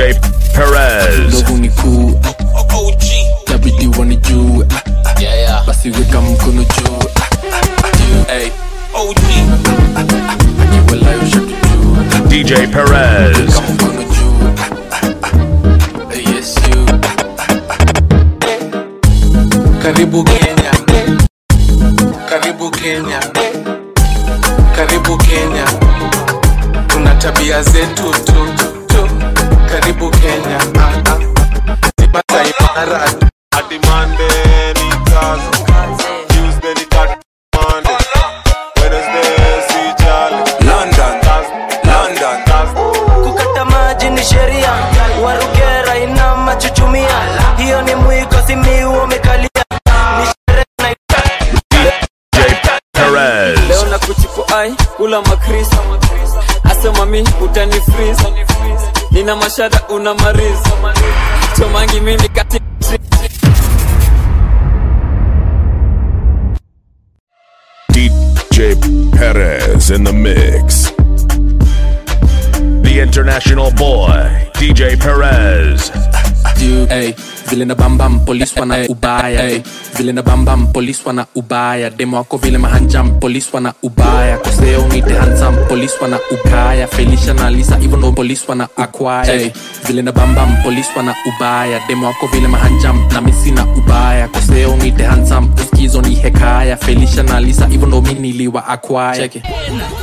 DJ Perez. ndovu ni kuu tabidi wanijue basi weka mkono juu Hey. akiwalayo shatujue DJ Perez. kama mkono juu Hey, yes you karibu kenya karibu kenya karibu kenya tuna tabia zetu tu tu karibu kenya ah, ah. Sipata imara Ati Monday ni kazi, Tuesday ni kat Monday, Wednesday si jali. London, Thursday, London. Thursday. kukata maji ni sheria warugera ina machuchumia hiyo ni mwiko simiu umekalia ni sherehe na DJ Perez. leo na kuchipo ai kula makris asema mi utani freeze nina mashada una mariz chomangi mimi kati DJ Perez in the mix. The international boy, DJ Perez. you hey, vile na bambam polis wana ubaya hey, vile na bambam polis wana ubaya demo wako vile mahanjam polis wana ubaya koseo nite hansam polis wana ukaya felisha na lisa hivyo ndo polis wana akwaya hey, vile na bambam polis wana ubaya demo wako vile mahanjam na misi na ubaya koseo nite hansam uskizo ni hekaya felisha na lisa hivyo ndo mi niliwa akwaya Check it.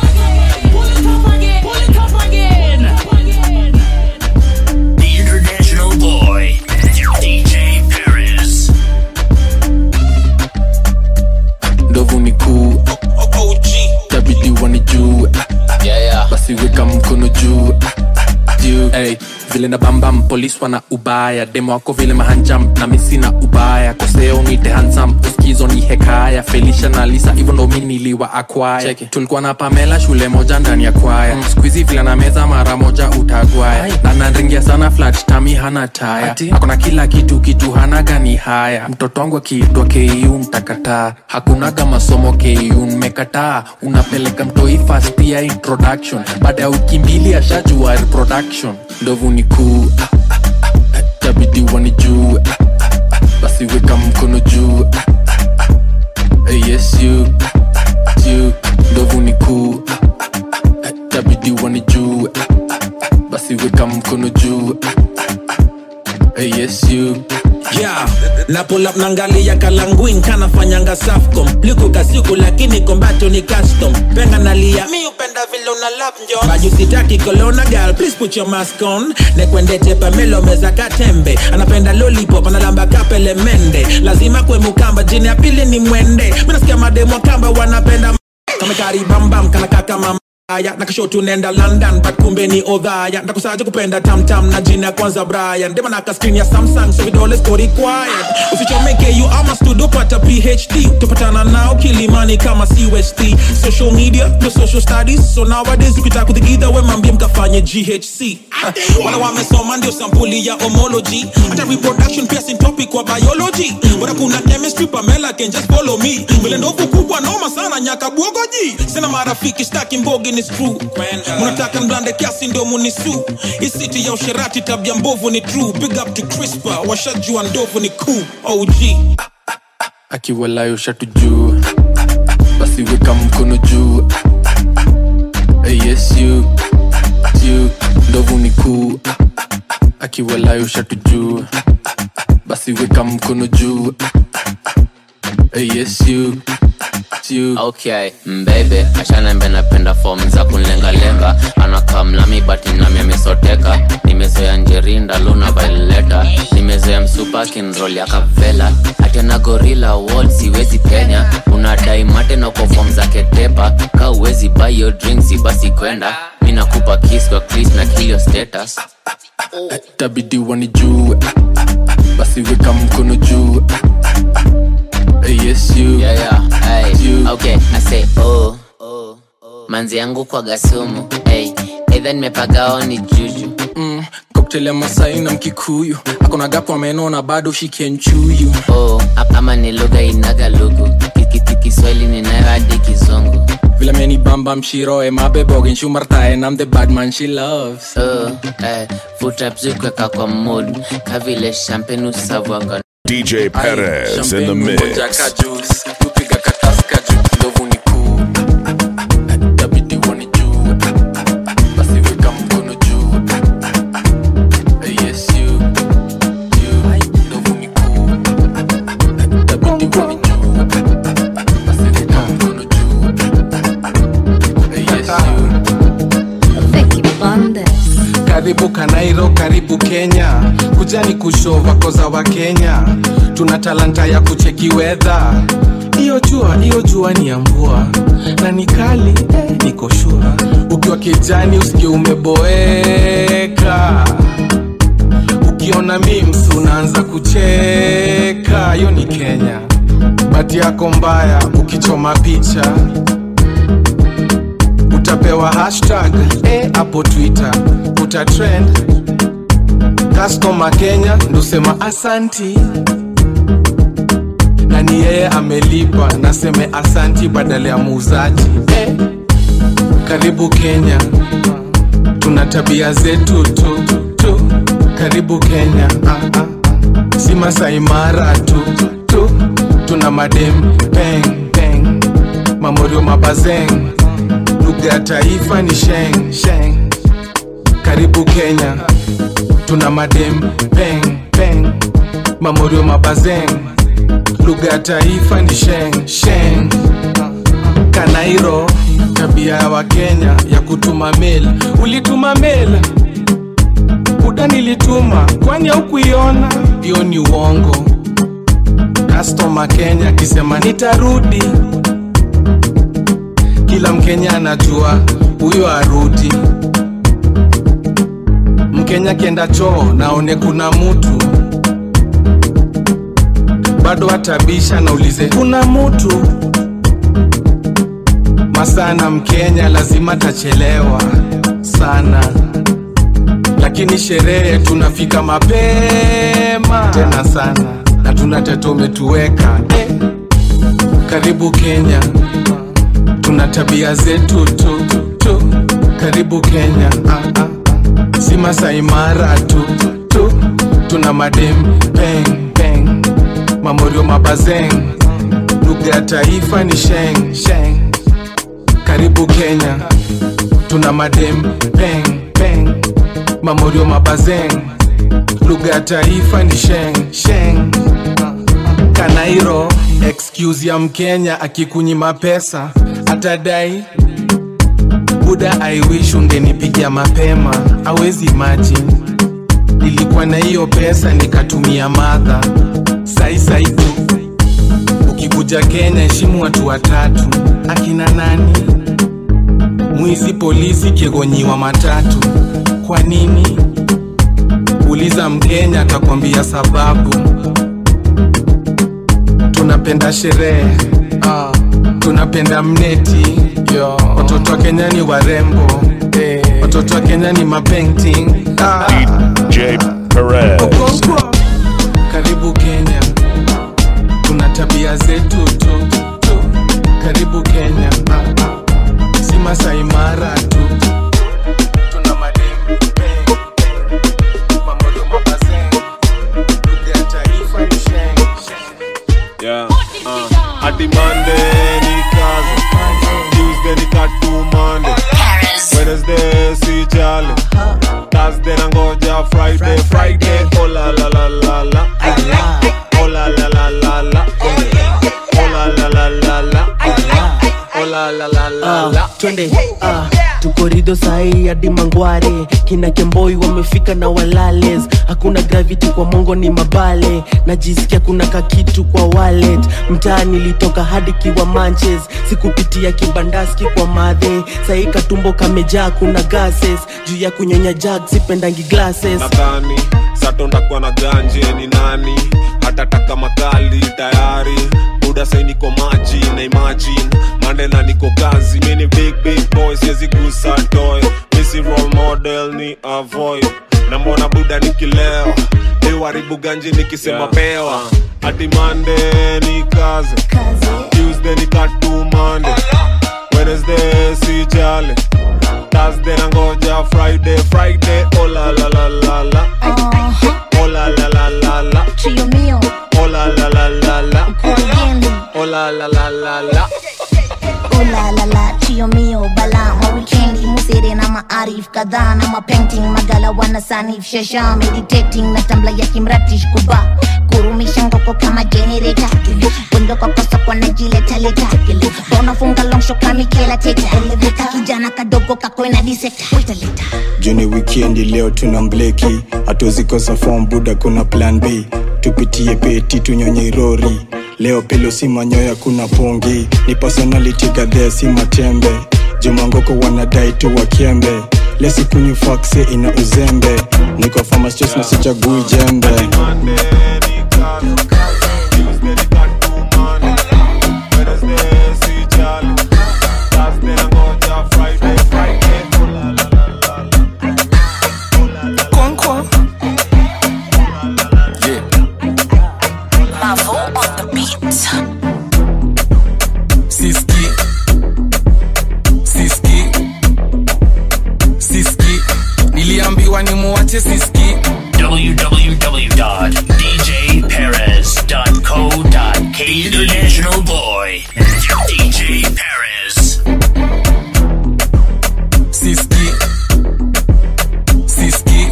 The international boy, DJ Paris. ndovu ni kuu tabidi wanijue basi weka mkono juu juu hey, vile na bambam polis wana ubaya demo wako vile mahanjam na misi na ubaya koseo nite hansam uskizo ni hekaya felisha na lisa hivyo ndo mi niliwa akwaya tulikuwa na pamela shule moja ndani ya kwaya mm. skuizi vile na meza mara moja utagwaya na nanringia sana flat tami hana taya akona kila kitu kitu hana gani haya mtoto wangu akiitwa ku mtakataa hakunaga masomo ku mmekataa unapeleka mtoi fast ya introduction baada ya wiki mbili ashajua reproduction ndovu ni kuu tabidi wanijue basi weka mkono juu Hey, yes you you ndovu ni kuu tabidi wanijue basi weka mkono juu Hey, yes you yeah na pull up nangalia kalanguin kanafanyanga safcom liko kasiku lakini kombacho ni custom penga nalia mi upenda vile una lap njon baju sitaki kolona gal please put your mask on nekwendete pamelo meza katembe anapenda lollipop analamba kapele mende lazima kwe mukamba jini ya pili ni mwende minasikia mademo kamba wanapenda kamekari bambam kanaka kama aya nakashotu nenda london but kumbe ni odhaya ndakusaja kupenda tamtam na jina ya kwanza brian demanaka screen ya samsung so vidole siko required usichomeke you ama studio pata phd tupatana nao kilimani kama cust social media no social studies so nowadays ukitaka kuthigidha we mambie mkafanye ghc wala wamesoma ndio sampuli ya homology hata reproduction pia sin topic wa biology bora kuna chemistry pamela can just follow me vile ndovu kubwa noma sana nyaka bwogoji sina marafiki staki mbogi ni screw mnataka mblande kiasi ndio munisu isiti ya usherati tabia mbovu ni true big up to crispa washajua ndovu ni cool og akiwalayo shatujua basi weka mkono juu Hey, yes you you ndovu ni kuu akiwalayo shatujua basi weka mkono juu Hey, yes you you okay mbebe ashanembe napenda fom za kunlengalenga anakamlami bati nami amesoteka nimezoea njerinda luna vaileta nimezoea msupa kinrol ya kavela atena gorila wall siwezi kenya unadai mate na kwa fom za ketepa ka uwezi bayo drinksi basi kwenda mi nakupa kis kwa kris na kilio status tabidi wanijue basi weka mkono juu Hey, yes you yeah, yeah, hey. You. okay i say oh manzi yangu kwa gasumu hey. eidha nimepagao ni juju mm, cocktail ya masai na mkikuyu akona gapo ameno na bado shikenchuyu oh, ap- ama ni lugha inaga lugu Ki- ki- ki- kiswahili ninayo hadi kizungu vile meni bambam shiroe mabebogin shumartae nam the bad man she loves uh, eh, futapzikweka kwa mood kavile champagne usavwanga DJ Perez in the mix. tupiga kataska juu ndovu ni kuu tabidi wani juu basi weka mkono juu yes you you ndovu ni kuu tabidi wani juu basi weka mkono juu yes you karibu kanairo karibu kenya kujani kushova koza wa kenya tuna talanta ya kucheki wedha hiyo jua hiyo jua ni ya mvua na ni kali eh, niko shua ukiwa kijani usikie umeboeka ukiona mims unaanza kucheka hiyo ni kenya bati yako mbaya ukichoma picha utapewa hashtag eh, hapo twitter utatrend customer kenya ndosema asanti na ni yeye amelipa naseme asanti badala ya muuzaji eh, karibu kenya tuna tabia zetu tu, tu. karibu kenya ah, ah. si masaimara tu, tu tuna madem peng peng mamorio mabazeng lugha ya taifa ni sheng sheng karibu kenya tuna madem peng peng mamorio mabazeng lugha ya taifa ni sheng sheng kanairo tabia ya wakenya ya kutuma mail ulituma mail buda nilituma kwani haukuiona hiyo ni uongo kastoma kenya akisema nitarudi kila mkenya anajua huyo arudi mkenya akienda choo naone kuna mutu bado atabisha naulize kuna mutu masana mkenya lazima tachelewa sana lakini sherehe tunafika mapema tena sana na tuna teto umetuweka eh. karibu kenya tuna tabia zetu tu, tu. karibu kenya ah, ah. si masaimara tu, tu tuna madem peng peng mamorio mabazeng lugha ya taifa ni sheng sheng karibu kenya tuna madem peng peng mamorio mabazeng lugha ya taifa ni sheng sheng kanairo excuse ya mkenya akikunyima pesa atadai buda i wish ungenipigia mapema awezi imagine nilikuwa na hiyo pesa nikatumia madha sai sai tu ukikuja kenya heshimu watu watatu akina nani mwizi polisi kiegonyiwa matatu kwa nini uliza mkenya atakwambia sababu tunapenda sherehe uh, tunapenda mneti Yo. watoto wa kenya ni warembo eh. watoto wa kenya ni mapainting ah. DJ Perez. Okonkwo. karibu kenya tuna tabia zetu tu, tu. karibu kenya ah, ah. si masaimara tu tuna mademu peng, peng. mamodo mabazeng lugha ya taifa ni sheng, sheng. Yeah, uh, hadi Monday ni kazi, Tuesday ni katu Monday, Wednesday si jali, Thursday nangoja Friday, Friday oh la la la la la, oh la la la la la, oh la la la la la, oh la la la la la. Ah, twende ah, tukorido sahii hadi mangware kina kemboi wamefika na walales hakuna gravity kwa mongo ni mabale najisikia kuna kakitu kwa wallet mtaa nilitoka hadi kiwa manches sikupitia kibandaski kwa madhe sahii katumbo kamejaa kuna gases juu ya kunyonya jag sipendangi glasses nadhani satondakuwa na ganje ni nani hatataka makali tayari buda sai niko maji na imagine mandela niko kazi mini big big boy siwezi gusa toy misi role model ni avoid na mbona buda nikileo iwaribu ganji nikisema yeah. pewa hadi mande ni kazi tuesday ni katu mande wednesday sijali thursday nangoja friday friday oh la la la la la oh la la la la la Trio mio, oh la la la la la again. oh la la la la la Oh la la la, trio mio, bala mawikendi musere na maarif kadhaa na mapainting magala wana sanif shasha meditating na tambla ya kimratish kuba kurumisha ngoko kama generator bundo kwa kosa kwa najiletaleta unafunga longsho kamikela teta kijana kadogo kakwena diseta juni wikendi leo tuna mbleki hatuzikosa fom buda kuna plan b tupitie peti tunyonye rori leo pelo si manyoya kuna pongi ni personality gadhea si matembe jumangoko wanadai tu wakembe lesikunywi fakse ina uzembe niko famastos na sichagui jembe Kwankwa. Yeah. Mavo on the beat. Siski. Siski. Siski. Niliambiwa ni muache siski. www.djperez.co.k International Boy, DJ Perez. Siski. Siski.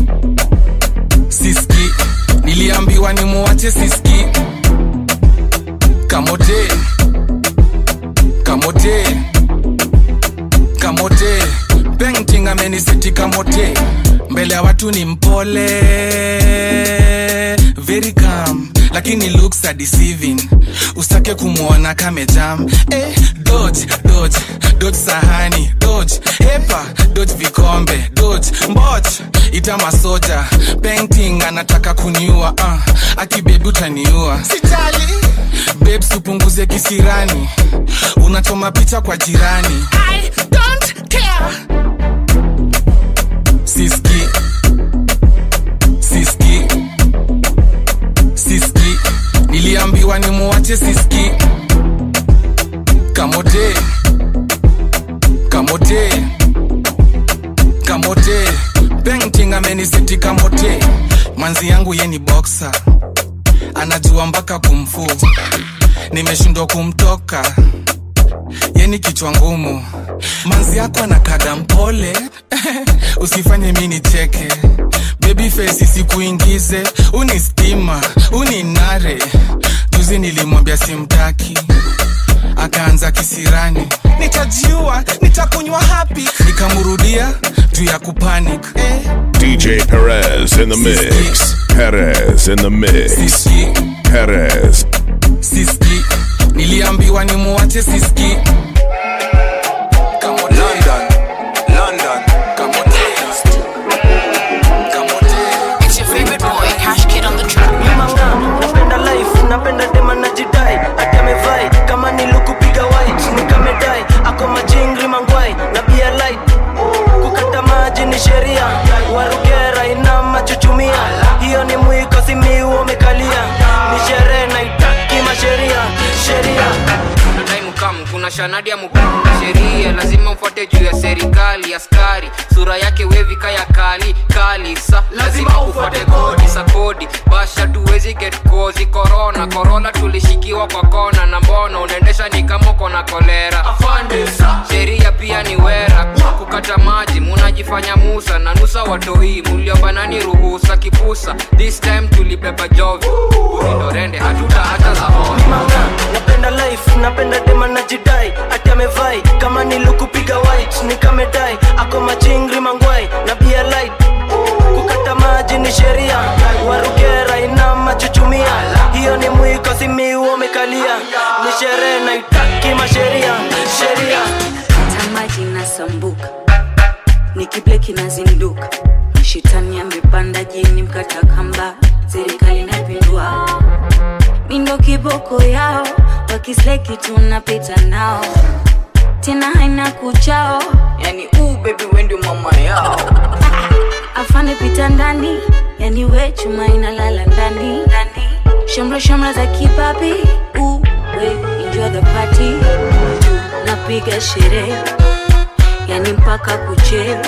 Siski. Niliambiwa ni muache siski. Kamote. Kamote. Kamote. Painting ameniseti kamote. Mbele ya watu ni mpole. Very calm. Lakini looks are deceiving. Usitake kumwona kamejam. Eh, dodge, dodge, dodge sahani, dodge, hepa, dodge vikombe, dodge, mboch, ita masoja. Painting anataka kuniua, uh, akibebi utaniua. Sitali. Babes upunguze kisirani. Unachoma picha kwa jirani. I don't care. Siski. Siski. Siski. Niliambiwa ni muache siski. Kamote. Kamote. Kamote. Painting ameniseti kamote. Manzi yangu ye ni boxer. Anajua mpaka kumfu. Nimeshindwa kumtoka. Yeni kichwa ngumu. Manzi yako anakaga mpole. Usifanye mi nicheke. Baby face isikuingize. Uni stima, uni nare. Juzi nilimwambia simtaki. Akaanza kisirani. Nitajiua, nitakunywa happy. Nikamrudia juu ya kupanic. Eh. DJ Perez in the mix. Perez in the mix. Perez. Siski. Niliambiwa ni muache siski. London, London. It's your favorite boy, Cash Kid on the track. napenda life napenda dema na jidai ati amevai kama nilukupiga white nikamedai ako majingri mangwai na bia light kukata maji ni sheria warugera ina machuchumia hiyo ni mwiko simiu umekalia ni sherehe naitaki masheria sheria nadai mukam kuna shanadi ya mukam sheria lazima mfuate juu ya serikali askari sura yake wevika ya kali kali sa lazima ufuate kodi sa kodi basha tuwezi get kozi korona korona tulishikiwa kwa kona na mbona unaendesha ni kama uko na kolera sheria pia ni wera kukata maji munajifanya musa na nusa watoi muliobanani ruhusa kipusa this time tulibeba jovi urindorende hatuta hata za hona napenda life napenda dema na jidai ati amevai kama nilukupiga white nikamedai ako machingri mangwai na bia light kukata maji ni sheria warugera ina machuchumia hiyo ni mwiko simiu umekalia ni sherehe naitaki masheria sheria tamaji nasambuka nikibleki nazinduka shetani amepanda jini mkata kamba serikali napindua mindo kiboko yao wakisleki tunapita nao tena haina kuchao yani uu bebi wendio mama yao afande pita ndani yani we chuma inalala ndani shamra shamra za kipapi uwe enjoy the party napiga sherehe yani mpaka kuche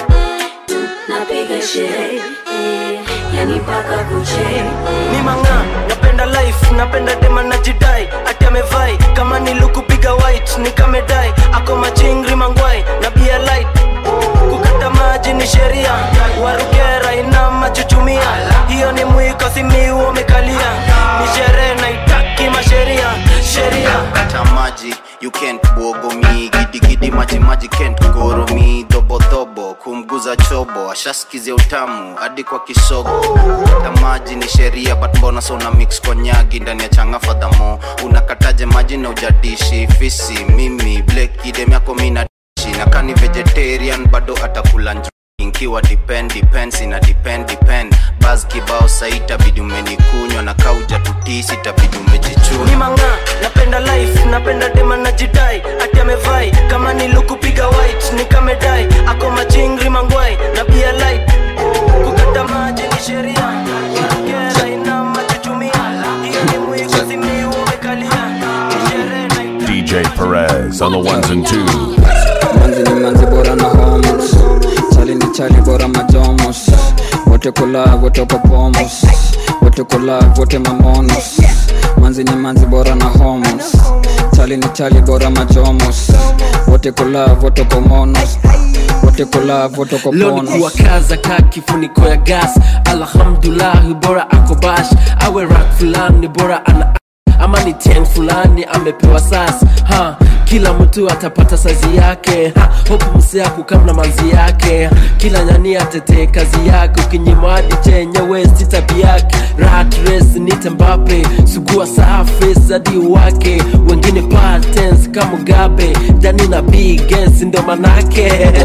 napiga sherehe eh, yani mpaka kuche ni manga napenda life napenda dema na jidai ati amevai kama nilukupiga white nikamedai ako machingri mangwai na bia light kukata maji ni sheria warugera ina machuchumia hiyo ni mwiko simiu umekalia ni sherehe naitaki masheria sheria kata maji you can't bogo mi gidigidi maji maji can't goro mi dhobodhobo kumguza chobo ashaskizia utamu hadi kwa kisogo kata maji ni sheria but mbona so una mix kwa nyagi ndani ya changa fadhamo unakataje maji na ujadishi fisi mimi blek idem yako mina dishi na kani vegetarian bado atakula nju inkiwa depend depends ina depend depend bas kibao saitabidi umenikunywa na kauja tutisi tabidi ni umejichuna manga napenda life napenda dema na jidai ati amevai kama nilukupiga white nikamedai ako machingri mangwai na bia light kukata maji ni sheria warugera ina machuchumia hiyo ni mwiko simiu umekalia ni sherehe na DJ Perez on the ones and twos. manzi ni manzi bora na homos chali ni chali bora majomos wote kula wote popomos wote kula wote mamonos manzi ni manzi bora na homos chali ni chali bora majomos wote kula wote komonos wote kula wote leo koponos ni kuwakaza ka kifuniko ya gas alhamdulahi bora akobash awe rak fulani bora ana ama ni ten fulani amepewa sas ha kila mtu atapata sazi yake ha, hopu msea kukam na manzi yake kila nyani atetee kazi yake ukinyima hadi chenyewe si tabi yake rat race nite mbape sugua surface hadi wake wengine patens kama mugabe jani na bigens ndo manake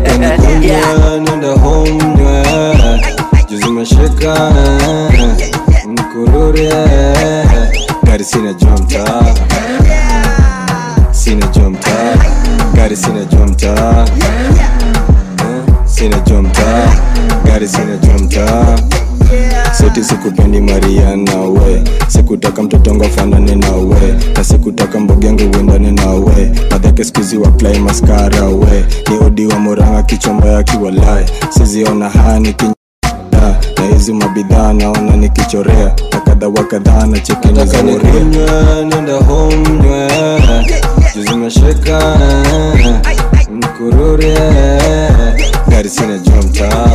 yeah. nenda home juzi meshika mkurure gari sina jua mtaa sina jua mtaa gari sina jua mtaa Eh, sina jua mtaa gari sina jua mtaa seti sikupendi mariana we sikutaka mtotongo fanane na we na sikutaka mbogengo uendane na we madhake skuzi wa plai maskara we ni odi wa moranga kichomba ya kiwalae siziona haya nikinya na hizi mabidhaa naona nikichorea na kadha wa kadhaa na chekeni za moria nenda home nywe juzi mesheka mkurure gari sina jua mtaa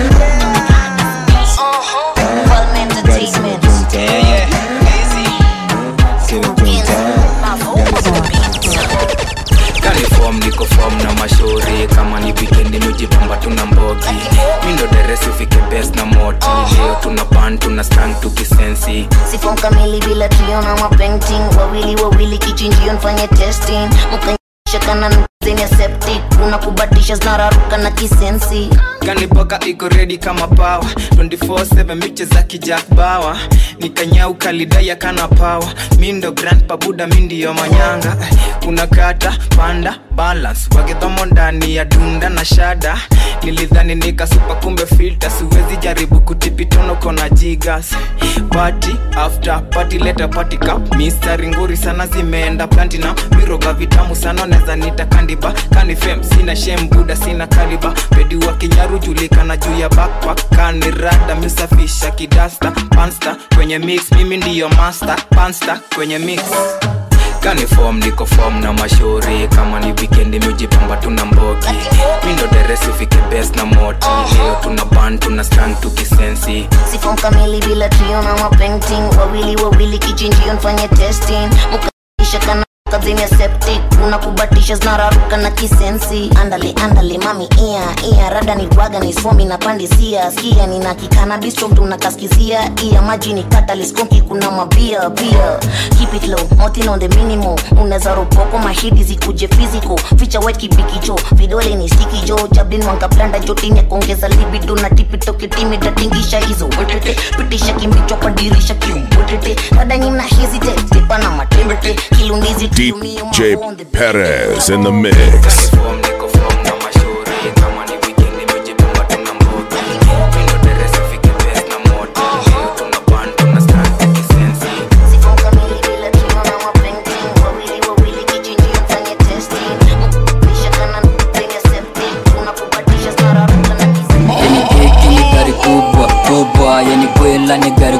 gari sina jua mtaa sina jua mtaa kanifom niko fom na mashauri kama ni wikendi mujipamba tuna mbogi mindo deresi ufike bes na moti leo tuna pan tuna stang tukisensi sifom kamili bila trio na mapainting wawili wawili kichinjio nfanye testing mkanyashakana zenye septic unakubatisha zinararuka na kisensi kanipoka iko redi kama pawa 24/7 miche za kijak bawa nikanyauka lidaya kana pawa mindo grand pabuda mindiyo manyanga kuna kata panda balance wagedhomo ndani ya dunda na shada nilidhani nikasupa kumbe filter siwezi jaribu kutipitono kona jigas party after party leta party cup mistari nguri sana zimeenda platinum miroga vitamu sana neza nita kandiba kanifem sina shem buda sina kaliba pedi wa kinyaru julikana juu ya backpack kanirada misafisha kidasta pansta kwenye mix mimi ndiyo master pansta kwenye mix kanifom niko fom na mashauri kama ni wikendi mijipamba tuna mbogi mindo deresi ufike bes na moti leo tuna ban tuna stang tukisensi sifom kamili bila trio na mapainting wawili wawili kichinjio nfanye testing mkanyashakana kazini ya septic unakubatisha zinararuka na kisensi andale andale mami ia ia rada ni waga ni somi na pandisia skia nina kikana bistro mtu nakaskizia ia maji ni kataliskonki kuna mabia pia keep it low motin on the minimum unaweza ropoko mahidi zikuje physical ficha white kibikicho vidole ni stiki jo jablin wangablanda jotini ya kuongeza libido na tipito kitimi tatingisha hizo wetete pitisha kimbicho kwa dirisha kiumbwetete rada nyimna hesitate tipa na matembete kilundizi DJ Perez in the mix.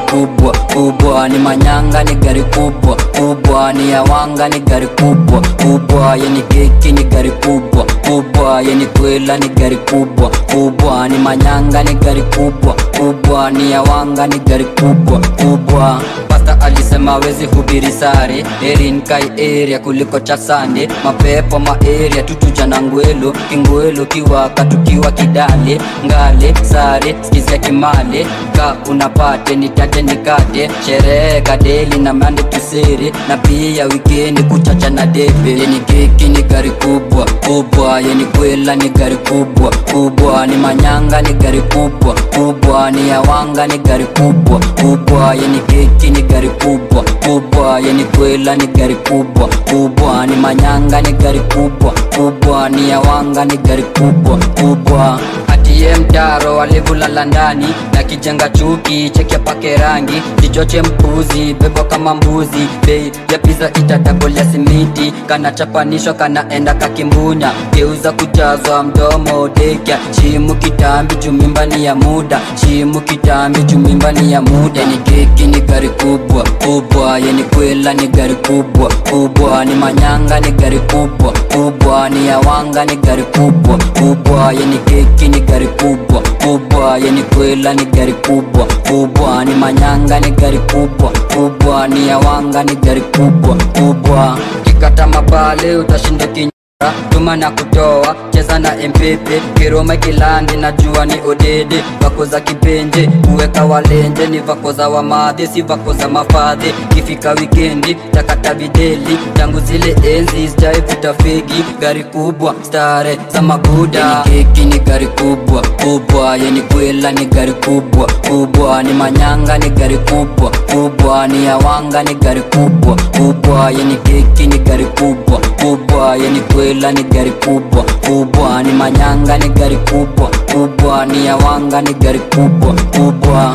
kubwa kubwa ni manyanga ni gari kubwa kubwa ni yawanga ni gari kubwa kubwa yeni keki ni gari kubwa kubwa yeni kwela ni gari kubwa kubwa ni manyanga ni gari kubwa kubwa ni yawanga ni gari kubwa kubwa pasta alisema wezi hubiri sare erin kai area kuliko chasande mapepo maeria tutuja na ngwelo kingwelo kiwaka tukiwa kidale ngale sare skizia kimale ka unapate nitate nikate sherehe kadeli na mande tusere na pia wikendi kuchacha na debe yeni keki ni gari kubwa kubwa yeni kwela ni gari kubwa kubwa ni manyanga ni gari kubwa kubwa ni yawanga ni gari kubwa kubwa yeni keki ni gari kubwa kubwa yeni kwela ni gari kubwa kubwa ni manyanga ni gari kubwa kubwa ni yawanga ni gari kubwa kubwa atiye mtaro alivulala ndani na kijenga chuki cheke pake rangi kichoche mpuzi bebwa kama mbuzi bei ya piza itadabolia simiti kanachapanishwa kanaenda kakimbunya geuza kujazwa mdomo dekya chimu kitambi jumimba ni ya muda chimu kitambi jumimba ni ya muda ni keki ni gari kubwa kubwa yeni kwela ni gari kubwa kubwa ni manyanga ni gari kubwa kubwa ni yawanga ni gari kubwa kubwa yeni keki ni gari kubwa kubwa yeni kwela ni gari kubwa kubwa ni manyanga ni gari kubwa kubwa ni yawanga ni gari kubwa kubwa kikata mabale utashinda kinyara tuma na kutoa cheza na mpepe kiroma kilandi na jua ni odede vako za kipenje kuweka walenje ni vako za wamadhe si vako za mafadhe kifika wikendi takata videli tangu zile enzi sijaivuta fegi gari kubwa stare za mabuda yeni keki ni gari kubwa kubwa yeni kwela ni gari kubwa kubwa ni manyanga ni gari kubwa kubwa ni yawanga ni gari kubwa kubwa yeni keki ni gari kubwa kubwa yeni kwela ni gari kubwa kubwa ni manyanga ni gari kubwa kubwa ni yawanga ni gari kubwa kubwa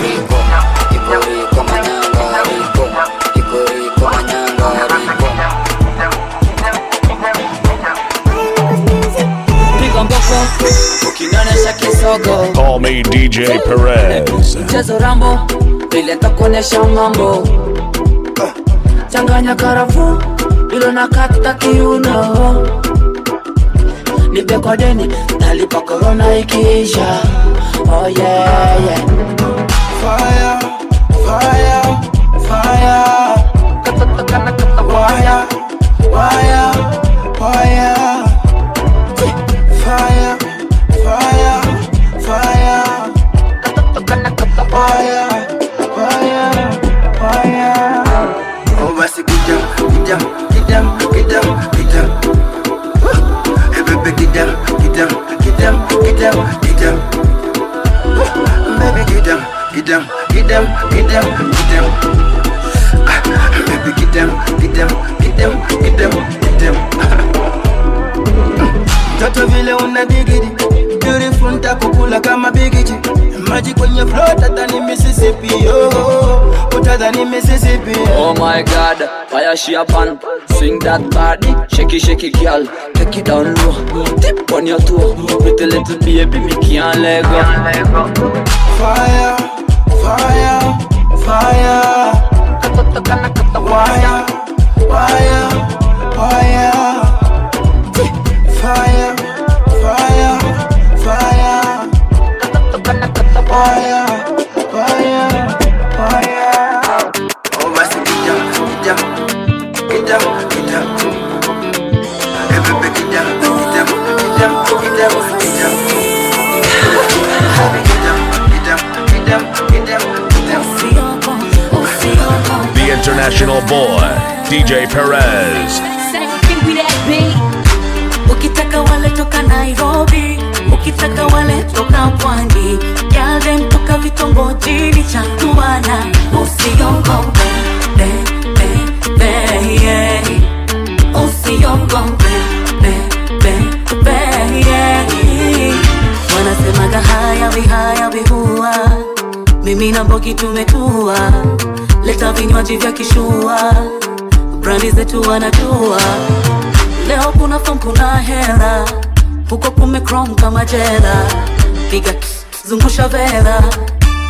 piga mboko ukinionyesha kisogo Call me DJ Perez. mchezo rambo vile takuonyesha mambo changanya karafu ilo na kata kiuno nipe kwa deni talipa korona ikiisha oh yeah, yeah. Fire, fire, fire. Wire, wire, wire. Fire, fire, fire. Wire, wire, wire. Oh, basi kidam, kidam, kidam, kidam, kidam. Hey, baby, kidam, kidam, kidam, kidam, kidam. Baby, kidam, kidam, kidam, kidam, kidam. Ah, Baby, kidam, kidam, kidam, kidam, kidam. Toto vile una digidi Beautiful ntakukula kama bigiji Maji kwenye flow tadhani Mississippi oh, Utadhani Mississippi Oh my god, fire she up and swing that body, shaky shaky girl, take it down low, tip on your toe, pretty little baby, me can't let go. Fire, fire, fire. Wire, wire, wire. Fire, fire, fire. Wire, wire, wire. Oh, basi kidam, kidam, kidam, kidam. Hey, baby, kidam, kidam, kidam, kidam, kidam. Baby, kidam, kidam, kidam, kidam, kidam. The international boy, DJ Perez. ukitaka wale toka nairobi ukitaka wale toka pwani yale toka vitongojini cha kuana usiogope be, be, be, yeah. usiogope be, be, be, yeah. wanasemaga haya vihaya vihua mimi na mbogi tumekuwa leta vinywaji vya kishua brandi zetu wanajua leo kuna fom kuna hela huko kumekrom kama jela piga zungusha vela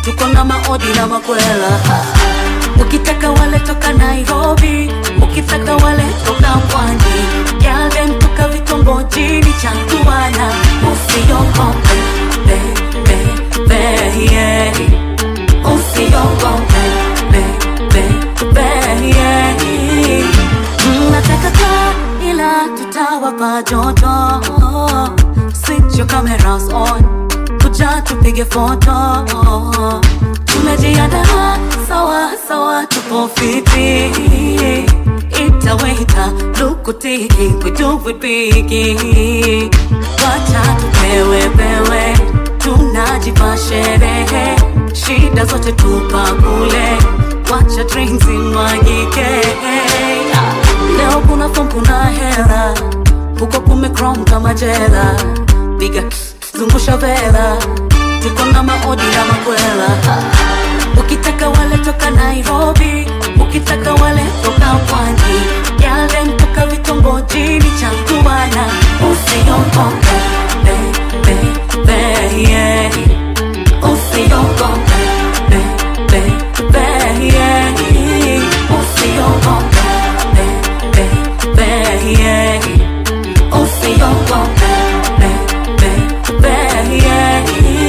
tuko na maodi na makwela ukitaka wale toka nairobi ukitaka wale toka pwani yale toka vitongojini changuana usiogope be, be, be, yeah. usiogope be, be, be, yeah. Mm, nataka kaa ila tutawapa joto switch your cameras on kuja tupige foto tumejiandaa sawa sawa tupo fiti itaweta lukutiki kutuvipiki wacha tupewe pewe tunajipa sherehe shida zote tupa kule wacha drinks imwagike leo kuna fom kuna hera huko kumekrom kama jela piga zungusha vela tuko na maodi na makwela ukitaka wale toka nairobi ukitaka wale toka pwani yale mtoka vitongojini changuana usiogope be, be, be, yeah. usiogope be, be, be, yeah. usiogope be, be, be, yeah. usiogope be, be, be, yeah.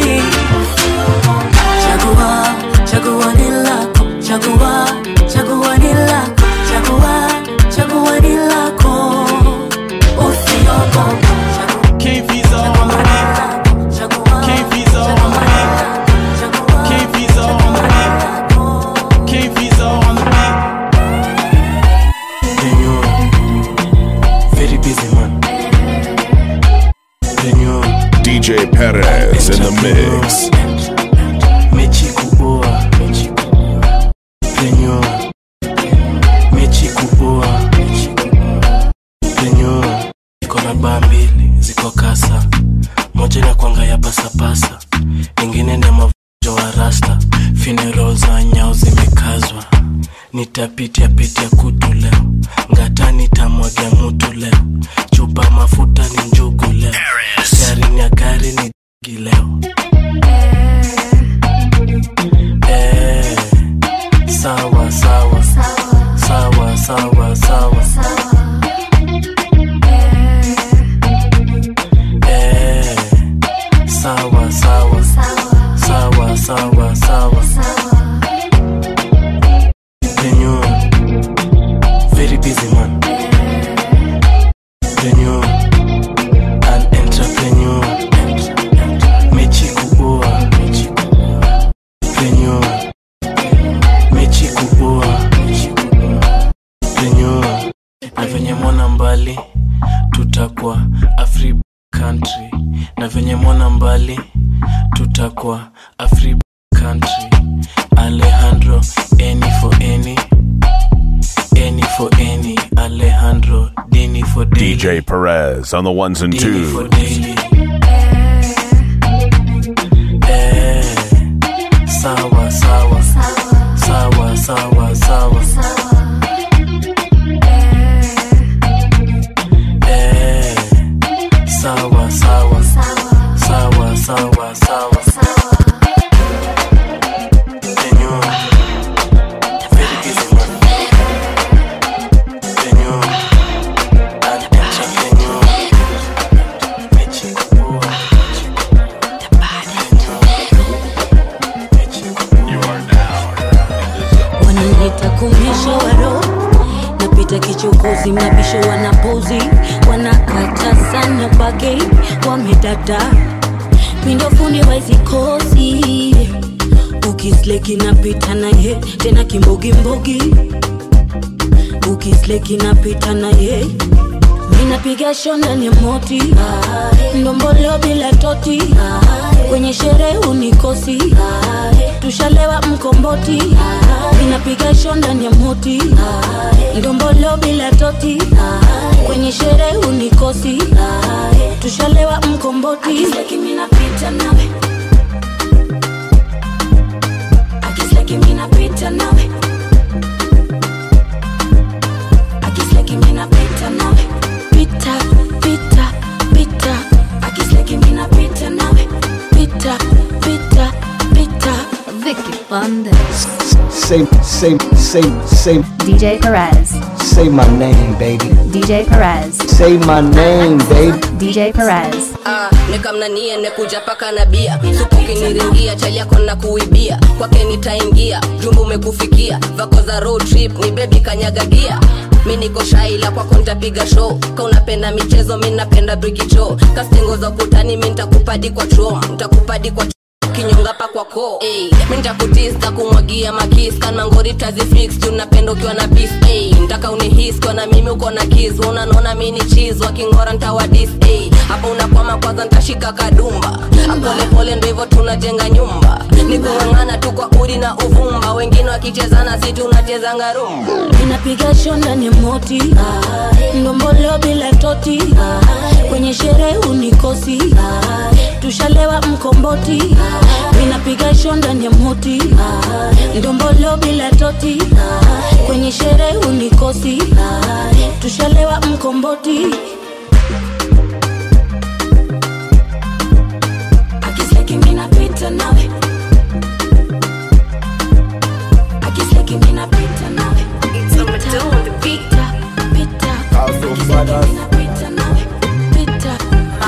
Chagua, chagua ni lako, chagua, chagua ni lako, chagua, chagua ni lako. Usiogope. Can't visa on the beat. Can't visa on the beat. Can't visa on the beat. Can't visa on the beat. Then you're very busy man. Then you're DJ Perez in the mix. mechi kuboa. Then you're mechi kuboa. Then you're iko na baa mbili ziko kasa, moja na kwanga ya pasapasa, ingine na mavujo wa rasta, funeral za nyao zimekazwa, nitapitia pitia kutu leo, ngata nitamwagia mutu leo, chupa mafuta ni njugu leo, gari ni ya gari ni digi leo. Eh, sawa sawa sawa sawa sawa Eh, sawa sawa sawa sawa sawa Then you're very busy man Then you're an entrepreneur mechi kuboa Then you're mechi kuboa Then you're na venye mwana mbali tutakuwa afri country na venye mwana mbali tutakuwa afri country alejandro any for any any for any alejandro dini for daily DJ Perez on the ones and dini for twos. daily eh sawa sawa sawa sawa sawa eh sawa sawa sawa sawa sawa Then you're very busy man. Then you're an entrepreneur. Mechi kuboa. wananiita kumisho waro napita kichokozi mnabisho wanapozi wanakata sana bage wamedada mindofundi waizikosi ukisleki napita naye tena kimbogimbogi ukisleki napita naye minapiga shona ni moti ndombolo bila toti kwenye sherehe unikosi tushalewa mkomboti minapiga shonda ni moti ndombolo bila toti kwenye sherehe unikosi tushalewa mkomboti Akisleki minapita nawe Akisleki minapita nawe Akisleki minapita nawe Pita, pita, pita Akisleki minapita nawe Pita, pita, pita on this. Say, say, say, say, DJ Perez. say my name, baby. DJ Perez. Say my name, baby. DJ Perez. Ah, nikamnanie nekuja paka na bia supu kiniringia chali yako na kuibia kwake nitaingia jumbu umekufikia vako za road trip ni bebi kanyagagia mi niko shaila kwako ntapiga show ka unapenda michezo mi napenda brikicho kastingo za ukutani mi ntakupadi kwa trom ntakupadi kwa kinyonga pa kwako hey, mi ntakutista kumwagia makis kana ngori tazifix juu napenda ukiwa na pis hey, ntaka unihis kwa na mimi uko na kis unanona mi ni chiz wakingora ntawadis hey, hapa unakwama kwanza ntashika kadumba apolepole ndo hivyo tunajenga nyumba ni kung'ang'ana tu kwa udi na uvumba wengine wakichezana si tunachezanga rumba inapiga shonda ni moti ndombolo bila toti kwenye sherehe unikosi tushalewa mkomboti inapiga shonda ni moti ndombolo bila toti kwenye sherehe unikosi tushalewa mkomboti Akiseki mina pita nawe Akiseki mina pita nawe It's over to the pita Pita Pita nawe Pita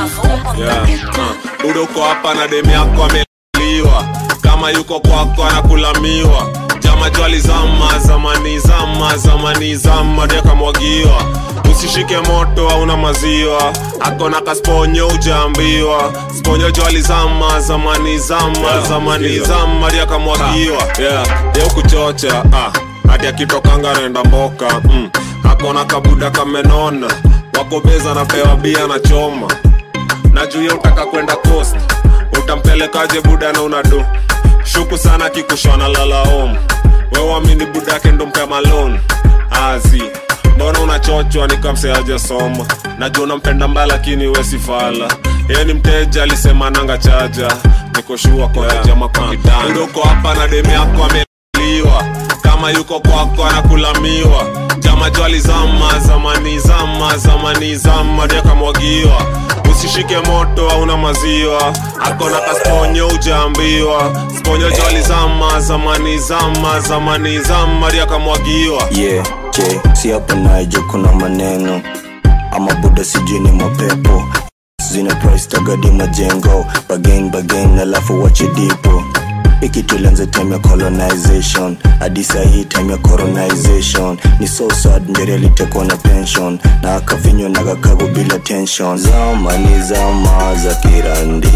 yeah. uh. Udo uko hapa na demu yako ameliwa kama yuko kwako anakulamiwa jama jwali zama zamani zama zamani zama ndio kamwagiwa usishike moto hauna maziwa akona kasponyo ujaambiwa sponyo jwali zama zamani zama zamani zama ndio kamwagiwa yeah. Yeu kuchocha ah. hadi akitokanga naenda mboka mm. akona kabuda kamenona wakobeza napewa bia na choma na juu ya utaka kwenda coast utampelekaje buda na unado shuku sana kikushona lalaom wewamini buda yake ndo mpe malon azi mbona unachochwa nikamseaje soma najua unampenda mbaya lakini wesifala yeye ni mteja alisema nanga chaja nikoshua konajama kwa kitanda uko hapa na demu yako ameliwa kama yuko kwako anakulamiwa jama jwali zama zamani zama zamani zama ndio kamwagiwa usishike moto hauna maziwa akona kasponyo ujaambiwa sponyo jwali zama zamani zama zamani zama ndio kamwagiwa yeah, je si hapa najo kuna maneno ama buda sijui ni mapepo zina price tagadi majengo bagain bagain alafu wache dipo iki tulianza time ya colonization hadi sahii time ya coronization ni so sad ndere alitekwa na pension na akavinywa na kakago bila tension zamani zama za kirandi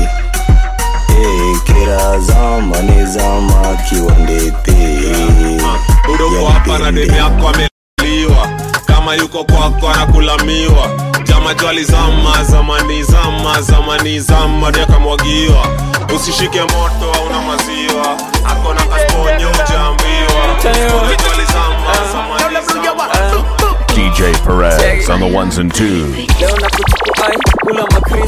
hey, kira zamani zama kiwandete udoko hapa na demu yako ameliwa kama yuko kwako anakulamiwa jama jwali zama zamani zama zamani zama ndio kamwagiwa usishike moto hauna maziwa akona kasponyo ujaambiwa Sponyo jwali zama zamani zama DJ Perez on the ones and twos. leo na kuchukuai kula makris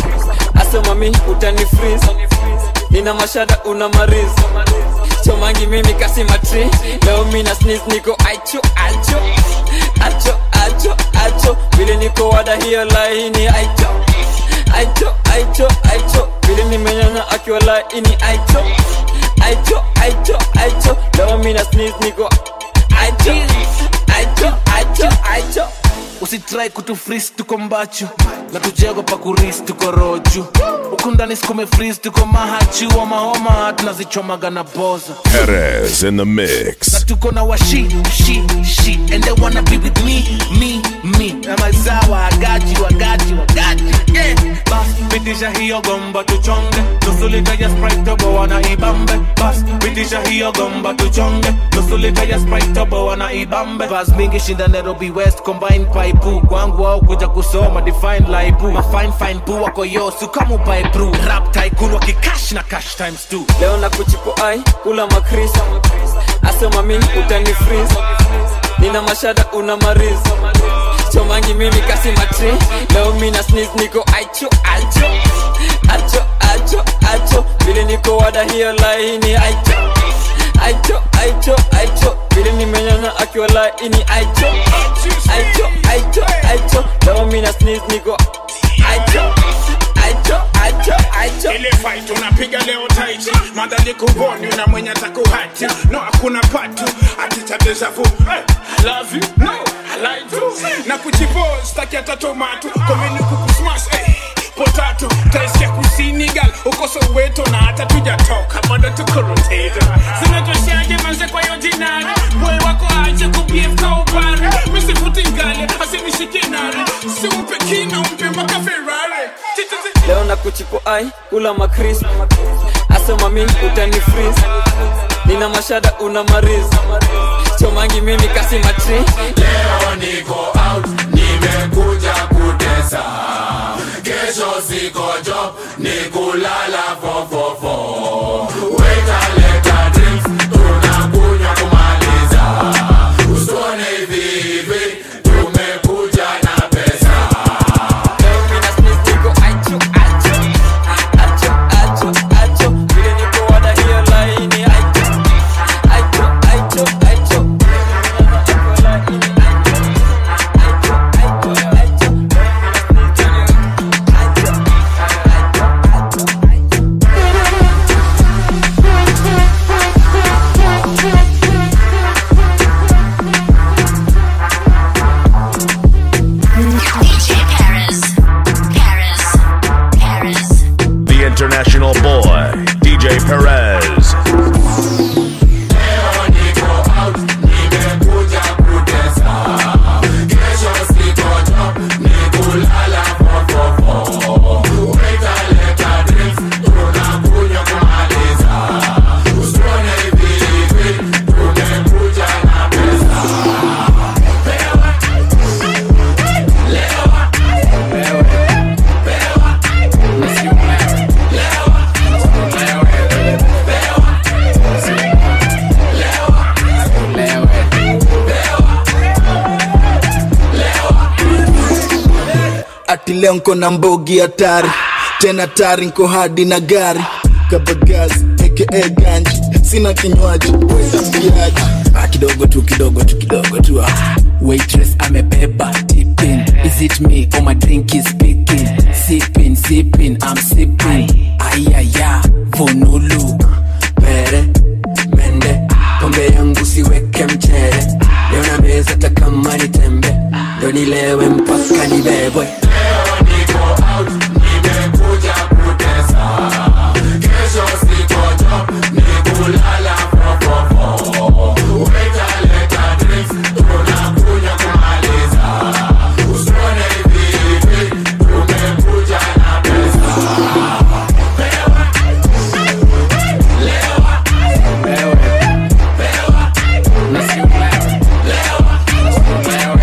asema mi utani freeze nina mashada una mariz chomangi mimi kasi matri leo mi na snis niko aicho acho acho acho acho vile niko wada hiyo laini aicho aicho aicho aicho vile nimenyanya akiwa laini aicho aicho aicho aicho leo mi na snis niko aicho aicho aicho aicho usitrai kutufris tuko mbachu na tujego pa kuris tuko roju huku ndani sikume fris tuko mahachi wa mahoma tunazichomaga na boza Perez in the na mix. tuko na washi shi shi and they wanna be with me me me na mazawa wagaji wagaji wagaji yeah bas pitisha hiyo gomba tuchonge nusu lita ya sprite tobo wana ibambe bas pitisha hiyo gomba tuchonge nusu lita ya sprite tobo wana ibambe bas mingi shinda Nairobi West combine paipu kwangu au kuja kusoma define laibu ma fine fine pu wako yosu kama upae brew rap tycoon wakikash na cash times two leo na kuchipo ai kula makris asema mi utani freeze nina mashada una mariz chomangi mimi kasi matri leo mi na snis niko aicho acho acho acho acho vile niko wada hiyo laini aicho aicho aicho aicho vile nimenyana akiwa laini aicho aicho aicho aicho leo mi na snis niko aicho aicho aicho aicho ile fight unapiga leo taiti madhali kuvoni una mwenye atakuhati no hakuna patu atichadezavu hey, I love you no I like you na kuchipo staki hata tomato komeni kukusmash hey, potato taisikia kusini gal uko soweto na hata tujatoka bado tukoroteta zinatoshaje manze kwa hiyo dinari boy wako aje kubiefka upare misifuti ngale asinishike nare siumpe kina umpe mpaka ferrari Tititi- leo na kuchipo ai kula makris asema mi utani fris nina mashada una mariz chomangi mimi kasi matri leo niko out nimekuja kutesa kesho siko job ni kulala fofofo wetaleta drinks tunakunywa kumaliza usone hivi hivi tumekuja na pesa DJ Paris. Paris. Paris. The international boy, DJ Perez. leo niko out nimekuja kutesa kesho siko job ni kulala fofofo wetaleta drinks tunakunywa kumaliza usone hivi hivi tumekuja na pesa pewa lewa pewa ati leo nko na mbogi hatari tena tari nko hadi na gari kabagazi aka ganji sina kinywaji wezambiaji Ah, kidogo tu kidogo tu kidogo tu ah. waitress amebeba tipping is it me or my drink is speaking sipping sipping i'm sipping ayaya vonulu pere mende pombe yangu siweke mchere leo na meza hata kama ni tembe ndo nilewe mpaka nibebwe niko out nimekuja kutesa kesho siko job ni kulala fofofo wetaleta drinks tunakunywa kumaliza usone hivi hivi tumekuja na pesa pewa lewa pewa lewa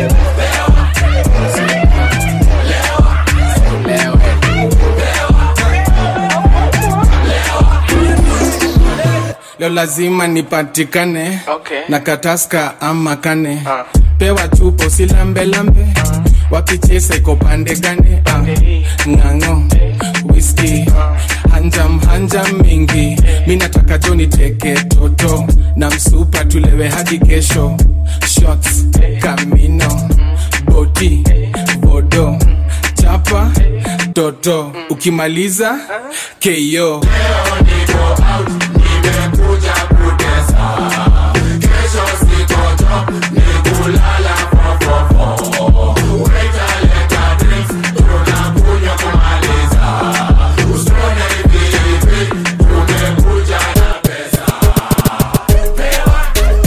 leo lazima nipatikane Okay. na kataska ama kane pewa chupo silambelambe wakichesa iko pande gane Ah, ng'ang'o whisky hanjam hanjam mingi mi nataka joni teke toto na msupa tulewe hadi kesho shots kamino boti bodo chapa toto ukimaliza keyo niko out nimekuja kutesa kesho siko job ni kulala fofofo wetaleta drinks tunakunywa kumaliza usone hivi hivi tumekuja na pesa pewa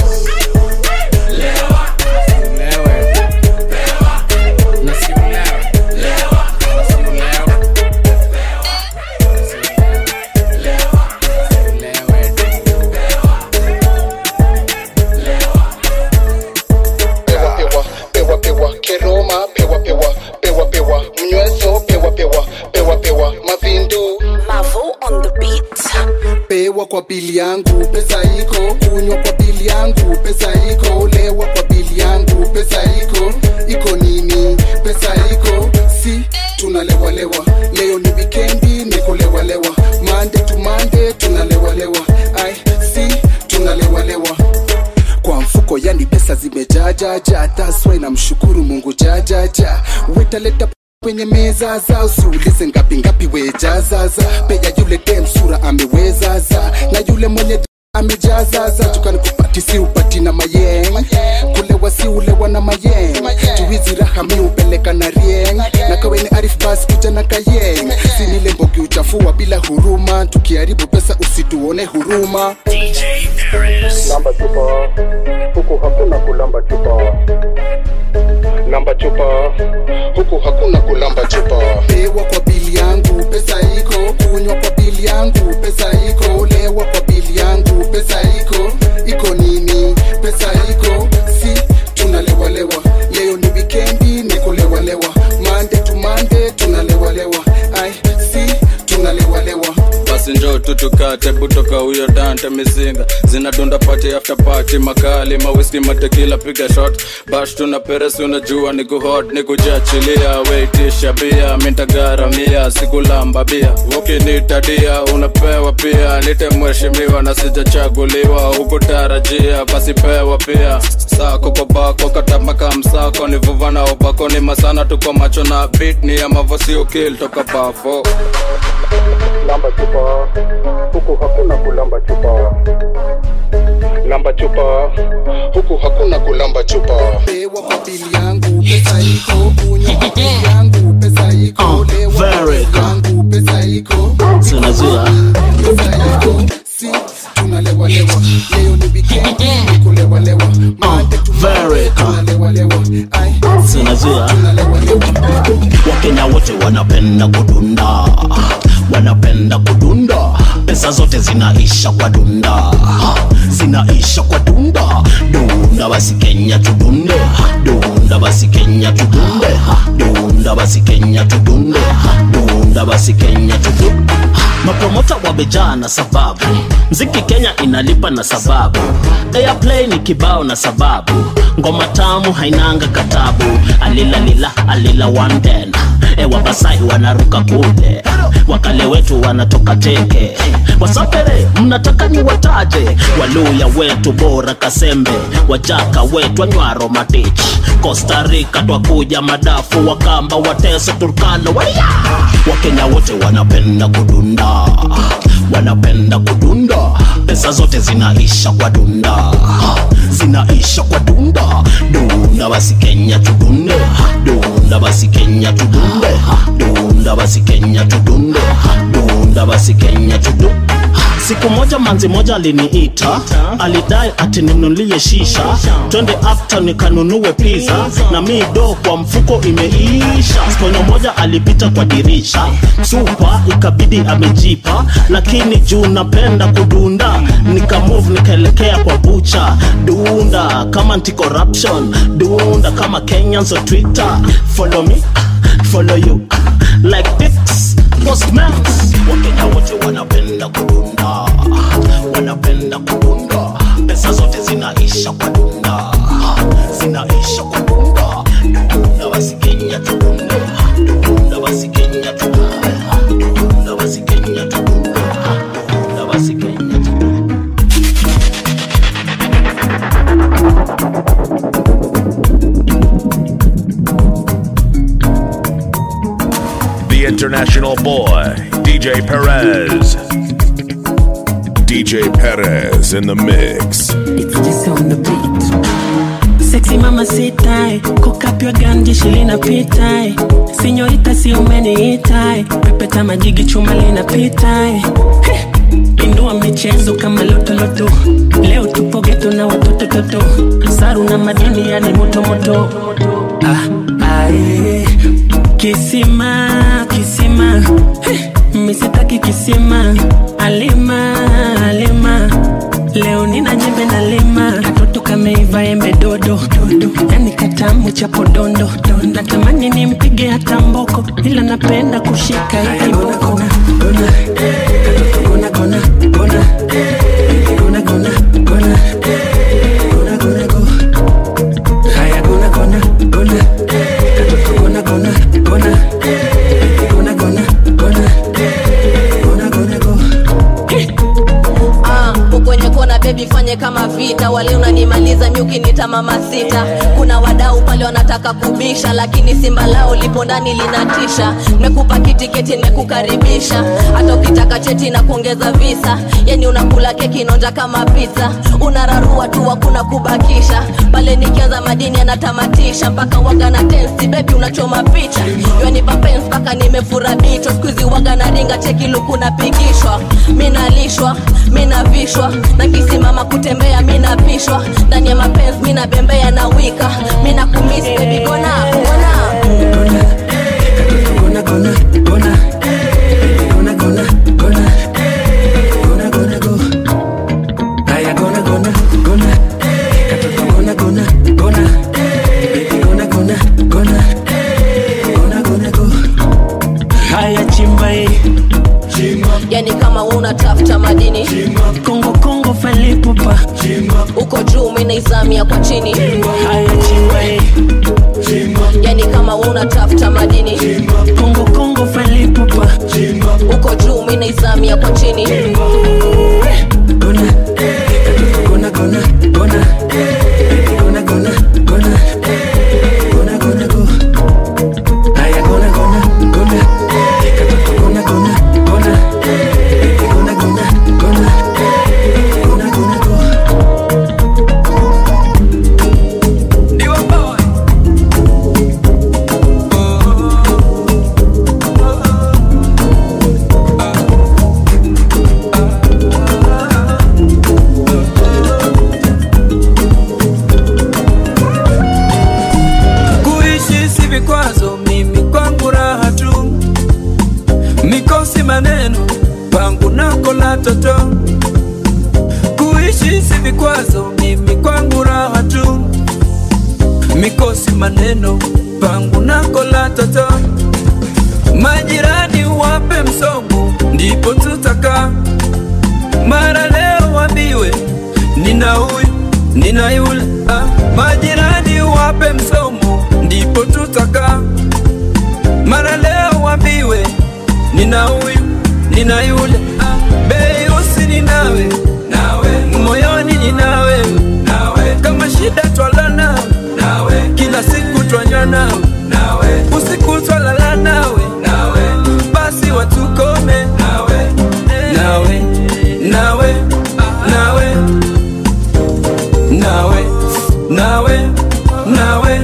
lewa pewa lewa pewa pewa pewa pewa keroma pewa pewa pewa pewa mnyweso pewa pewa pewa pewa mavindu Mavo on the beat. pewa kwa bili yangu pesa iko kunywa kwa bili yangu pesa iko lewa kwa bili yangu pesa iko iko nini pesa iko si tunalewalewa leo ni wikendi nikulewalewa mande tu mande tunalewalewa ai si tunalewalewa kwa mfuko yani pesa zimejajaja taswa inamshukuru mungu jajaja wetaleta kwenye meza zao siulize ngapi ngapi wejazaza peja yule dem sura amewezaza na yule mwenye d- amejazaza tukani kupati si upati na mayeng kulewa si ulewa na mayeng tuhizi raha mi upeleka na rieng na kawe ni arif bas kuja na kayeng sinile mbogi uchafua bila huruma tukiharibu pesa usituone huruma lamba chupa huku hakuna kulamba chupa lamba chupa huku hakuna kulamba chupa pewa kwa bili yangu pesa iko kunywa kwa bili yangu pesa iko lewa kwa bili yangu pesa iko iko nini pesa iko si tunalewalewa leo ni wikendi ni kulewalewa mande tu mande tunalewalewa ai si tunalewalewa basi njo tutukate kutoka huyo dante mizinga zinadunda pati after pati makali mawiski matekila piga shot bash tuna peresi unajua ni kuhot ni kujiachilia weitisha bia mintagaramia sikulamba bia ukinitadia unapewa pia nite mheshimiwa na sijachaguliwa hukutarajia basi pewa pia sako kwa bako katamaka msako ni vuva na obako ni masana tuko macho na bit ni ya mavosi ukil toka bafo lamba chupa huku hakuna kulamba chupa lamba chupa huku hakuna kulamba chupa pewa kwa bili yangu pesa iko kunywa kwa bili yangu pesa iko lewa kwa bili yangu pesa iko sinazua pesa iko si tunalewalewa leo ni wikendi ni kulewalewa mande tu mande tunalewalewa ai sinazua wakenya wote wanapenda kudunda wanapenda kudunda pesa zote zinaisha kwa dunda zinaisha kwa dunda dunda basi kenya tudunde dunda basi kenya tudunde dunda basi kenya tudunde dunda basi kenya tudunde mapromota wamejaa na sababu mziki kenya inalipa na sababu airplay ni kibao na sababu ngoma tamu hainanga katabu alilalila alila wanden ewabasai wanaruka kule wakale wetu wanatoka teke wasapere mnataka ni wataje waluya wetu bora kasembe wajaka wetu anywaro matich costa rica twakuja madafu wakamba wateso turkana waya wakenya wote wanapenda kudunda wanapenda kudunda pesa zote zinaisha kwa dunda zinaisha kwa dunda dunda basi kenya tudunde dunda basi kenya tudunde dunda basi kenya tudunde dunda basi kenya tudunde siku moja manzi moja aliniita alidai atinunulie shisha twende after nikanunue pizza na mi do kwa mfuko imeisha sponyo moja alipita kwa dirisha supa ikabidi amejipa lakini juu napenda kudunda nikamove nikaelekea kwa bucha dunda kama anti corruption dunda kama kenyans on twitter follow me follow you like this postmans wakenya wote wanapenda kudunda wanapenda kudunda pesa zote zinaisha kwa dunda zinaisha kwa dunda dunda basi kenya tudunde dunda basi kenya tudunde dunda basi kenya tudunde dunda basi kenya tudunde The international boy, DJ Perez. DJ Perez in the mix. Just on the beat. Sexy mama sitai, kokapywa ganji shilina pitai. Sinyorita si umeniitai, pepeta majigi chuma linapitai. Heh, Indua michezo kama lotoloto, leo tupo geto na watoto toto, saru na madini yani moto moto. Ah, ae, kisima kisima, Heh, misitaki kisima, alima alima leo nina jembe na lima katoto kameiva embe dodo dodo yani katamu cha podondo natamani nimpige hata mboko ila napenda kushika hivi boko Gona, katoto gona gona gona gona gona gona gona gona go haya gona gona gona katoto gona gona gona gona gona gona gona gona go Ah, kwenye kona bebi fanye kama vita wale unanimaliza nyuki nita mama sita kuna wadau pale wanataka kubisha lakini simba lao lipo ndani linatisha nimekupa kitiketi nimekukaribisha hata ukitaka cheti na kuongeza visa yani unakula keki inonja kama pizza unararua tu hakuna kubakisha pale nikianza madini anatamatisha mpaka waga na tensi bebi unachoma picha yanipa pens mpaka nimefura bicho skuizi waga na ringa cheki luku napigishwa minalishwa minavishwa na kisimama kutembea minapishwa ndani ya mapenzi minabembea na wika mina kumisi bebi gona gona haya chimba hii yani kama we unatafuta madini kongo kongo falipupa uko juu minaizamia kwa chini haya chimba hii yani kama we unatafuta madini kongo kongo falipupa uko juu minaizamia kwa chini kuishi si vikwazo mimi kwangu raha tu mikosi maneno pangu nako la toto kuishi si vikwazo mimi kwangu raha tu mikosi maneno pangu nako la toto majirani wape msomo ndipo tutaka mara leo wambiwe nina huyu nina yule ah, majirani wape msomo ndipo tutaka mara leo wambiwe nina huyu nina yule ah, beusi ni nawe nawe moyoni ni nawe nawe kama shida twala nawe nawe kila siku twanywa nawe nawe usiku twalala nawe nawe basi watukome nawe nawe nawe nawe nawe nawe nawe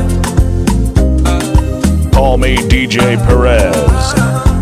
Call me DJ Perez.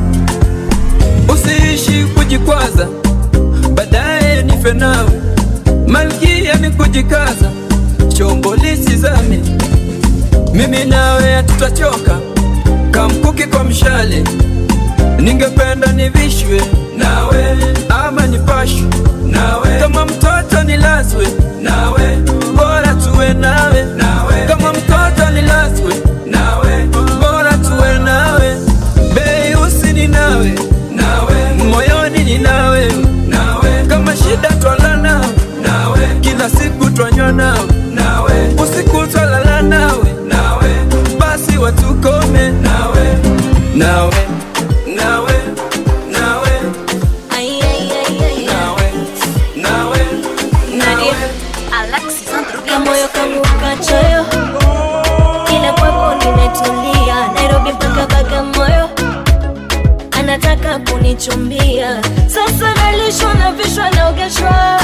usiishi kujikwaza baadaye nife nawe malkia ni kujikaza chombo lisizame mimi nawe hatutachoka kamkuki kwa mshale ningependa nivishwe nawe ama nipashwe nawe kama mtoto nilazwe nawe bora tuwe nawe nawe kama mtoto nilazwe nawe bora tuwe nawe beusi ni nawe nawe moyoni ni nawe nawe kama shida twala nawe nawe kila siku twanywa nawe nawe usiku twalala nawe nawe basi watukome nawe nawe nawe nawe Ay, ay, ay, ay, nawe nawe Nadia, kamoyo kangu kachoyo kila kwapo nimetulia nairobi mpaka bagamoyo anataka kunichumbia sasa nalishwa na vishwa naogeshwa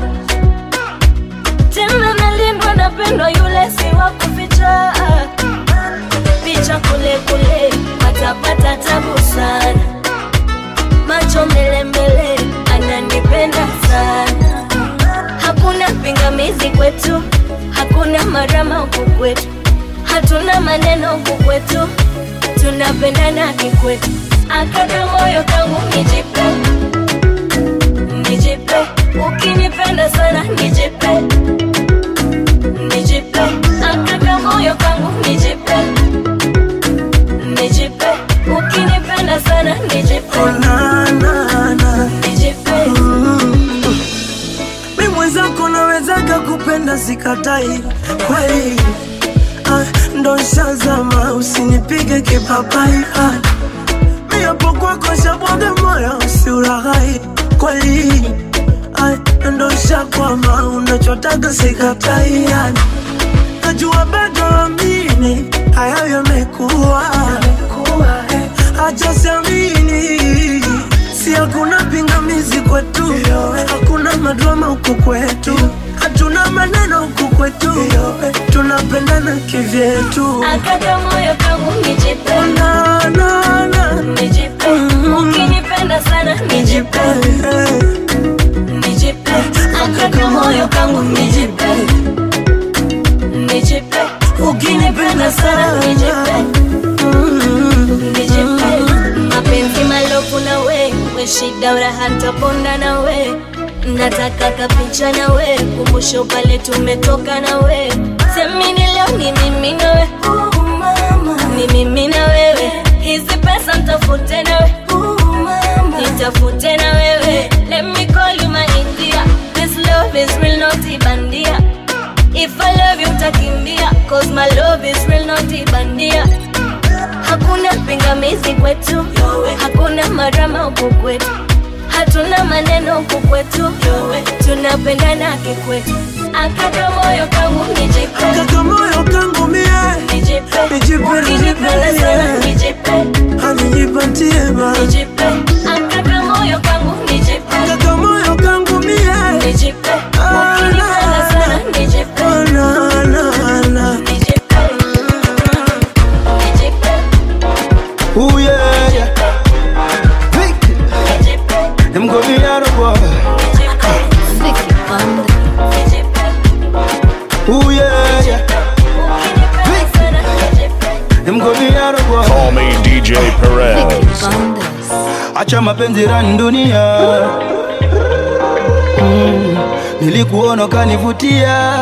tena nalindwa napendwa yule si wa kuficha picha kule kule patapata tabu sana macho mbele mbele ananipenda sana hakuna pingamizi kwetu hakuna marama huku kwetu hatuna maneno huku kwetu tunapendana kikwetu akaka moyo kangu nijipe nijipe ukinipenda sana nijipe nijipe akaka moyo kangu nijipe nijipe ukinipenda sana nijipe nijipe mi mwenzako nawezaga kupenda sikatai kweli ah, ndo shazama usinipige kipapai ah, mi hapo kwako shabwaga moyo usiuraghai kweli Ai, ndo shakwama unachotaka sikatai yani najua bado amini hayo yamekuwa acha siamini si hakuna pingamizi kwetu hakuna madrama huku kwetu hatuna maneno huku kwetu tunapendana kivyetu Akata moyo kangu nijipe Na, na, na. nijipe ukinipenda sana nijipe nijipe akata moyo kangu nijipe nijipe ukinipenda sana nijipe nijipe mapenzi malofu na we we shida uraha ntaponda na we nataka kapicha na we kumbusho pale tumetoka na we semini leo ni mimi na we ni mimi na wewe hizi pesa ntafute na we nitafute na wewe let me call you my india this love is real not ibandia if i love you utakimbia cause my love is real not ibandia hakuna pingamizi kwetu hakuna marama huku kwetu hatuna maneno huku kwetu tunapendana kikwetu akaka moyo kangu nijipe Akaka moyo kangu mie nijipe Nijipe, ukinipenda nijipe, sana yeah. nijipe anijipatie ba nijipe akaka moyo kangu nijipe Akaka moyo kangu mie nijipe ukinipenda sana nijipe na, na, na. nijipe nijipe Ooh yeah, yeah. Them go me out of water. Ooh yeah, yeah. Them go me out of water. Call me DJ Perez. Acha mapenzi rani dunia mm. Nilikuona kanivutia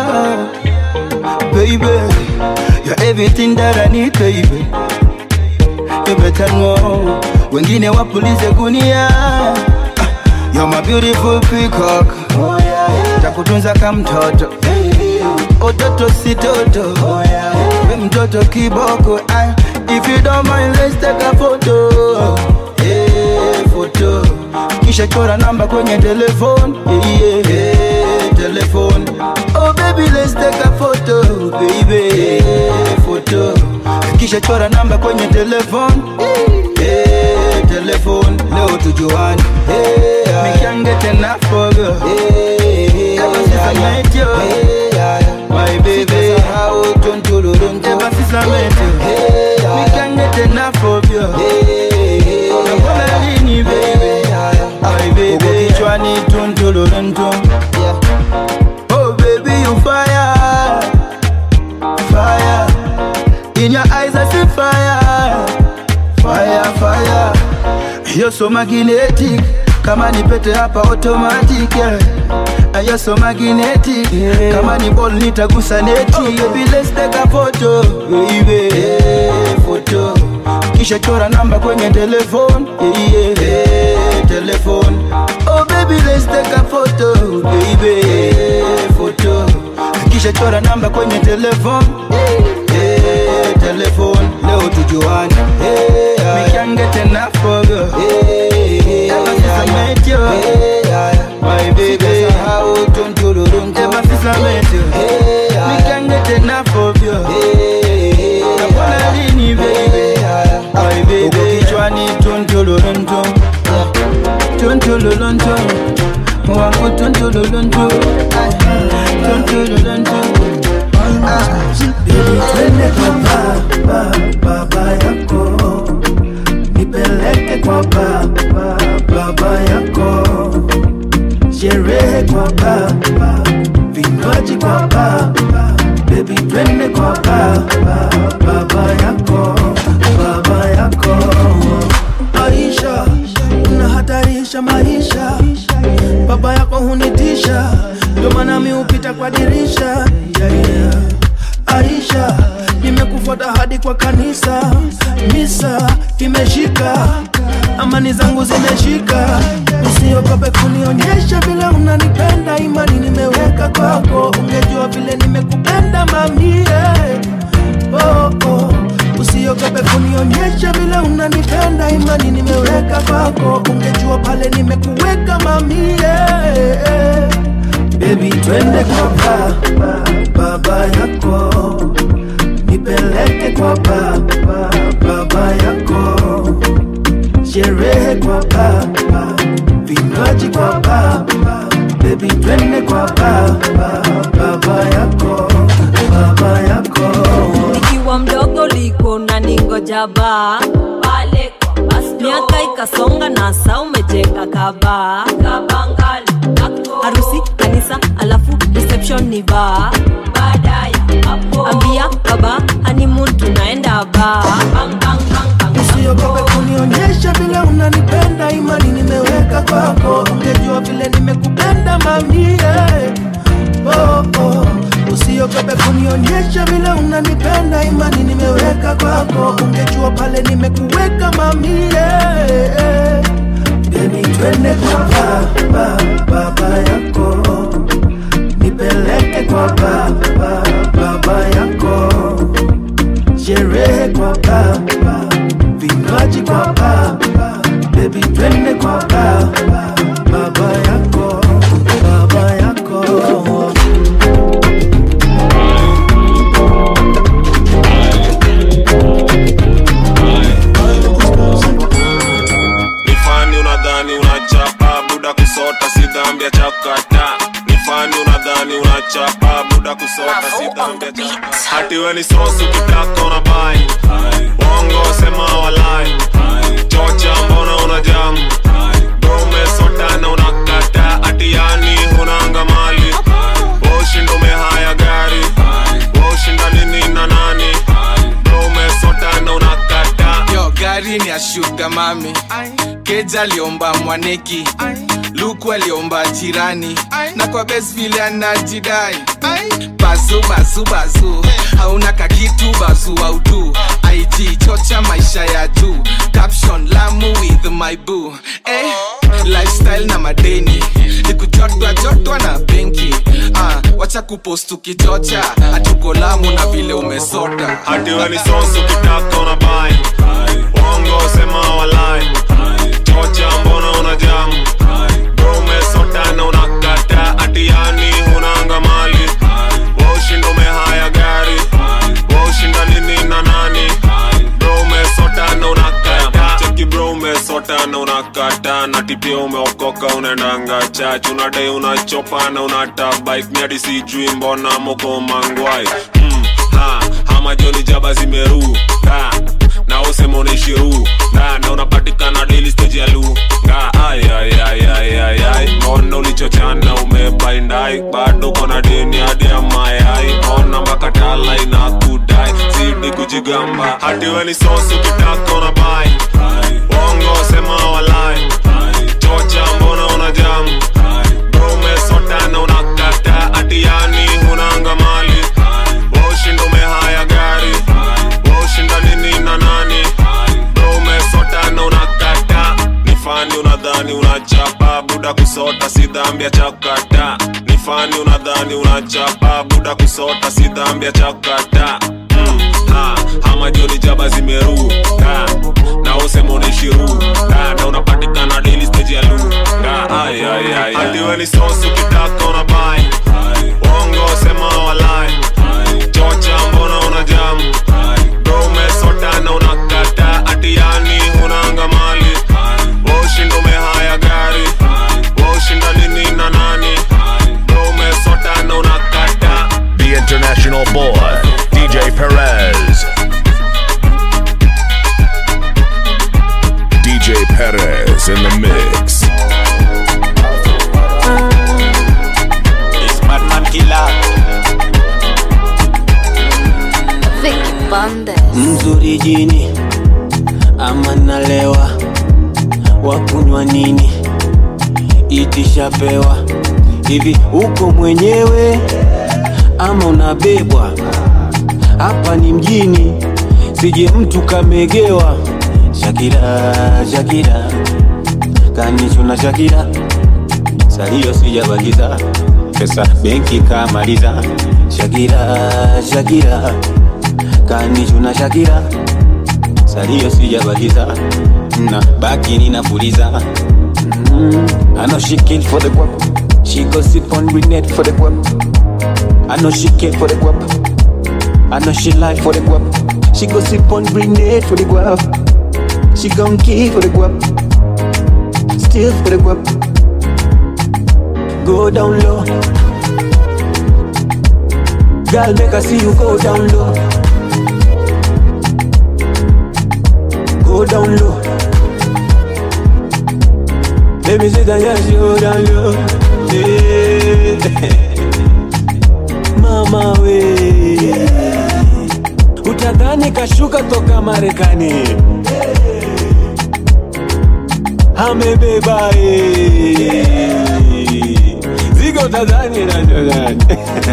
Baby You're everything that I need baby You better know Wengine wapulize gunia Ah, You're my beautiful peacock Takutunza kama mtoto Ototo si toto We mtoto kiboko Ah, If you don't mind let's take a photo Eh, photo kisha chora namba kwenye telefone yeah, yeah, yeah, telefone oh baby let's take a photo baby yeah, photo kisha chora namba kwenye telefone yeah, telefone leo tujuane yeah, me can't get enough of you yeah, ever since I met you yeah, my baby how ever since I met you me can't get enough of you Nakula lini baby my baby kichwani tuntululuntu oh baby you fire fire in your eyes I see fire fire fire you're so magnetic kama ni pete hapa automatic yeah. And You're so magnetic kama ni ball nitagusa neti oh, baby let's take a photo baby yeah, photo kisha chora namba kwenye telefone yeah, yeah, telefone oh baby let's take a photo baby yeah, photo kisha chora namba kwenye telefone yeah, telefone leo tujuane yeah, we can't get enough of you yeah, ever since I met you my baby how ever since I met you we can't get enough of you nakula lini baby my baby kichwani tuntululuntu tuntululuntu wangu tuntululuntu tuntululuntu twende kwa baba baba yako nipeleke kwa baba baba yako sherehe kwa baba vinywaji kwa baba bebi twende kwa baba baba yako baba yako maisha unahatarisha maisha baba yako hunitisha ndio maana mi hupita kwa dirisha yeah, yeah. Aisha, nimekufuata hadi kwa kanisa, misa imeshika, amani zangu zimeshika. Usiogope kunionyesha vile unanipenda, imani nimeweka kwako, ungejua vile nimekupenda mamie. Oh, oh. Usiogope kunionyesha vile unanipenda, imani nimeweka kwako, ungejua ungejua pale nimekuweka mamie bebi twende kwa baba baba yako nipeleke kwa baba baba yako sherehe kwa baba vinywaji kwa baba bebi twende kwa baba baba yako baba yako nikiwa mdogo liko na ningoja baa pale kwa bus stop. miaka ikasonga na saa umejenga kabaa harusi kanisa alafu reception ni baa ambia baba honeymoon tunaenda baa usiogope kunionyesha vile unanipenda imani nimeweka kwako ungejua vile nimekupenda mamie oh, oh. usiogope kunionyesha vile unanipenda imani nimeweka kwako ungejua pale nimekuweka mamie bebi twende kwa baba baba yako nipeleke kwa baba baba yako sherehe kwa baba vinywaji kwa baba bebi twende kwa baba baba yako baba yako nifani unadhani unachapa buda kusota si dhambi ya chakata nifani unadhani unachapa buda kusota si dhambi ya chakata hati we ni sosu kitaka una bai wongo sema walai chocha mbona una jamu dome sota na unakata ati yani hunanga mali ushindo umehaya gari ushinda nini na nani dome sota na unakata yo gari ni ya shuga mami keja aliomba mwaneki luku aliomba jirani na kwa bes vile anajidai bazu bazu bazu hauna kakitu bazu autu ig chocha maisha ya juu caption lamu with my boo eh, lifestyle na madeni nikujotwa jotwa na benki ah, wacha kupost ukichocha hatuko lamu na vile umesota hati we ni sosu kitaka una bai wongo sema walai chocha mbona una jamu dome sota na unakata ati yani hunanga mali washinda umehaya gari washinda nini na nani bro umesota na unakata cheki bro umesota na unakata na tipia umeokoka unaendanga chach unadai unachopa na unata bike miadi sijui mbona moko mangwai mm, ha, hama joni jaba zimeru ha, na usema unaishiru na, na unapatikana daily stage ya lu nga ay, ay, ay, ay, ay, ay. mbona ulichochana umebaindai bado kona deni hadi ya mayai ona mpaka tala inakudai zidi kujigamba hati we ni sosu kitaka una bai wongo sema walai chocha mbona una jamu bro umesota na unakata ati yani hunanga mali washinda umehaya gari washinda nini na nani bro umesota na unakata ni fani unadhani unachapa buda kusota si dhambi ya chakata ni fani unadhani unachapa buda kusota si dhambi ya chakata mm, ha, hama joni jaba zimeru ha, na usema unaishiru ha, na unapatikana daily stage ya lu ha, ay, ay, ay, hadi we ni sosu kitaka una bai wongo sema walai chocha mbona una jamu bro umesota na unakata ati yani hunanga mali washinda umehaya gari washinda nini na nani bro umesota na unakata The international boy, DJ Perez. DJ Perez in the mix. It's Batman Killer. mzuri jini ama nalewa wakunywa nini itishapewa hivi uko mwenyewe ama unabebwa hapa ni mjini sije mtu kamegewa shakira shakira kanichuna shakira salio sijabakiza pesa benki kamaliza shakira shakira kanichuna shakira salio sijabakiza na baki ninapuliza Mm, I know she kill for the guap. She go sip on grenade for the guap. I know she kill for the guap. I know she lie for the guap. She go sip on grenade for the guap. She gon' kill for the guap. Steal for the guap. Go down low. Girl, make I see you go down low. Go down low. Let me see that yes, you go down low. Yeah. Mama we utadhani kashuka toka Marekani amebeba eh. zigo utadhani na nani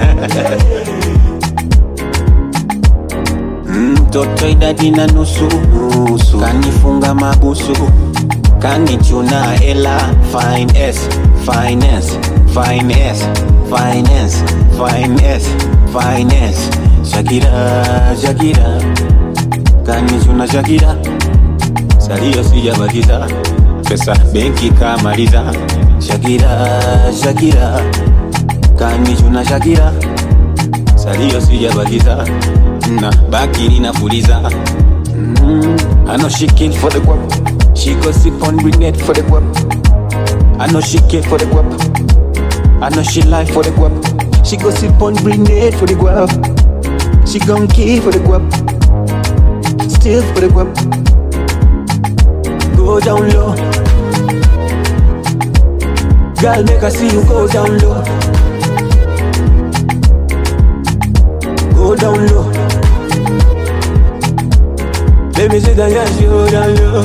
mtoto idadi na nusu nusu kanifunga mabusu kanichuna ela finance finance finance finance finance finance shakira shakira kanichuna shakira salio sijabakiza pesa benki kamaliza shakira shakira kanichuna shakira salio sijabakiza na baki ninafuliza mm, I know she kill for the guap She go sip on grenade for the guap I know she kill for the guap I know she lie for the guap She go sip on grenade for the guap She gon' kill for the guap Steal for the guap Go down low Girl make I see you go down low Go down low Let me see that yes, you go down low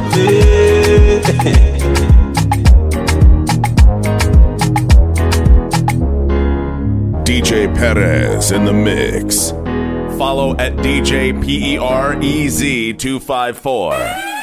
yeah. DJ Perez in the mix. Follow at DJ PEREZ254.